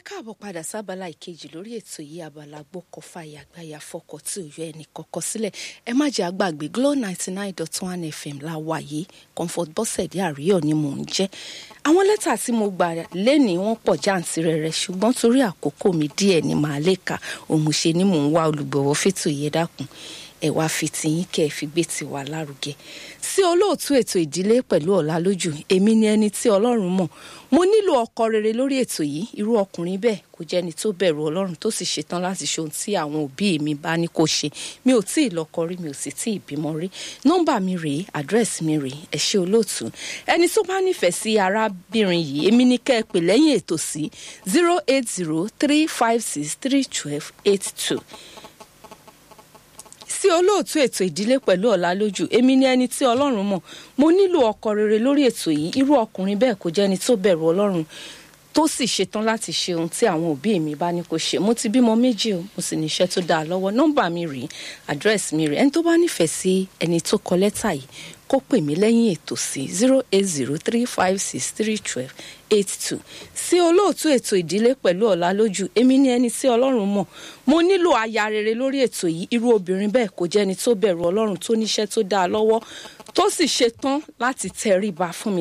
káàbọ̀ padà sábàlá ìkejì lórí ètò yìí abala gbọ́kọ̀ fàyà gbáyà fọkọ̀ tí ò yọ ẹnì kọ̀ọ̀kan sílẹ̀ ẹ má jẹ́ àgbàgbé Glo ninety nine dot one FM la wà yìí Comfort Bọ́sẹ̀dé àríyọ̀ ni mò ń jẹ́ àwọn lẹ́tà tí mo gbà lẹ́nìí wọ́n pọ̀ jàǹtìrẹrẹ ṣùgbọ́n torí àkókò mi díẹ̀ ni màá lè kà òmùṣe ni mò ń wá olùgbọ̀wọ́ fètò yẹn dákun ẹ wá fi tiyín kẹ́ ẹ fi gbé tiwa lárugẹ sí olóòtú ètò ìdílé pẹ̀lú ọ̀la lójú èmi ni ẹni tí ọlọ́run mọ̀ mo nílò ọkọ rere lórí ètò yìí irú ọkùnrin bẹ́ẹ̀ kò jẹ́ni tó bẹ̀rù ọlọ́run tó sì ṣetán láti ṣe ohun tí àwọn òbí mi bá ní kó ṣe mi ò tí ì lọ́kọ rí mi ò sì tí ì bímọ rí nọ́mbà mi rèé àdírẹ́sì mi rèé ẹ ṣé olóòtú ẹni tó bá nífẹ̀ẹ́ sí arábìnrin yìí èmi ní kẹ́ ẹ pè lẹ́yìn ètò sí zero eight zero three five six three twelve eight two sí olóòtú ètò ìdílé pẹ̀lú ọ̀la lójú èmi ni ẹni tí ọlọ́run mọ̀ mo nílò ọkọ rere lórí ètò yìí irú ọkùnrin bẹ́ẹ̀ kò jẹ́ni tó bẹ̀rù ọlọ́run tó sì ṣetán láti ṣe ohun tí àwọn òbí mi bá ní kó ṣe mo ti bímọ méjì o mo sì níṣẹ́ tó dáa lọ́wọ́ nọ́mbà mi rèé àdírẹ́sì mi rèé ẹni tó bá nífẹ̀ẹ́ sí ẹni tó kọ lẹ́tà yìí kó pè mí lẹ́yìn ètò sí zero eight zero three five six three twelve eight two sí olóòtú ètò ìdílé pẹ̀lú ọ̀la lójú èmi ní ẹni tí ọlọ́run mọ̀ mo nílò aya rere lórí ètò yìí irú obìnrin bẹ́ẹ̀ kò jẹ́ni tó bẹ̀rù ọlọ́run tó níṣẹ́ tó dáa lọ́wọ́ tó sì ṣetán láti tẹríba fún mi